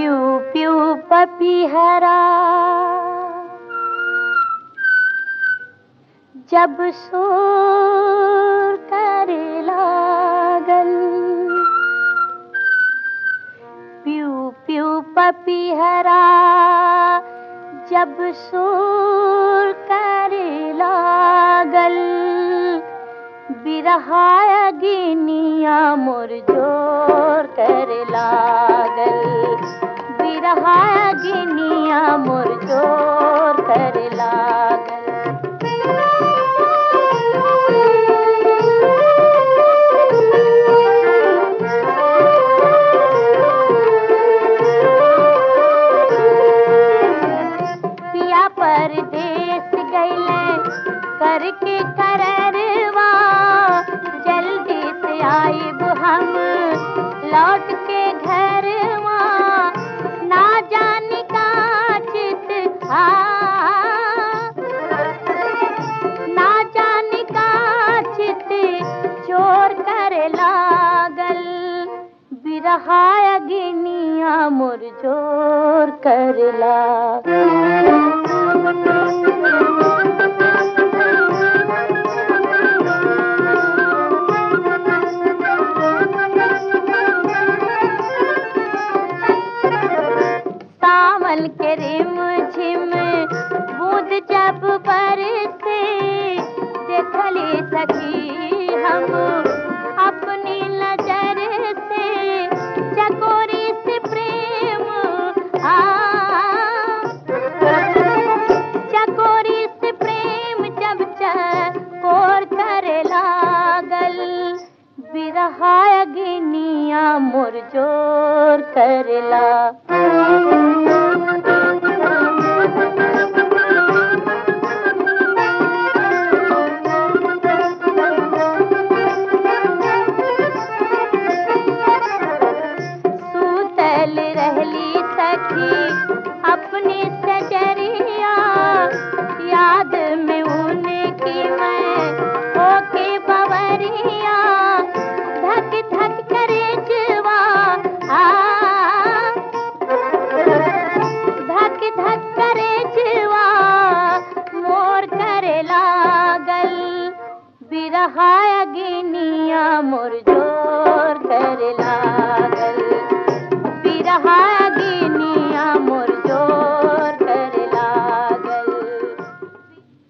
प्यू प्यू पपीहरा जब शोर करे लागल प्यू प्यू पपीहरा जब शोर करे लागल बिरहाया गिनिया मोर जोर करे लागल बिरहाया गिनिया मोर जोर करे लागल पिया परदेस गईले करके कररवा जल्दी से आइब हम लौट के घरवा ना जाने का चित आ ना जाने का चित चोर कर लागल बिरहाया गिनिया मोर जोर कर लागल सावन के रिम झिम बूंद जब बरसे देखली सखी हम अपनी नजर से चकोरी से प्रेम आ चकोरी से प्रेम जब चकोर करे लागल बिरहाया गिनिया मोर जोर करला सूतल रहली सखी अपनी सजरिया याद में उनकी मैं होके बवरिया धक धक करे जवा आ धक धक करे जवा मोर करे लागल बिरहाया गिनिया मोर जो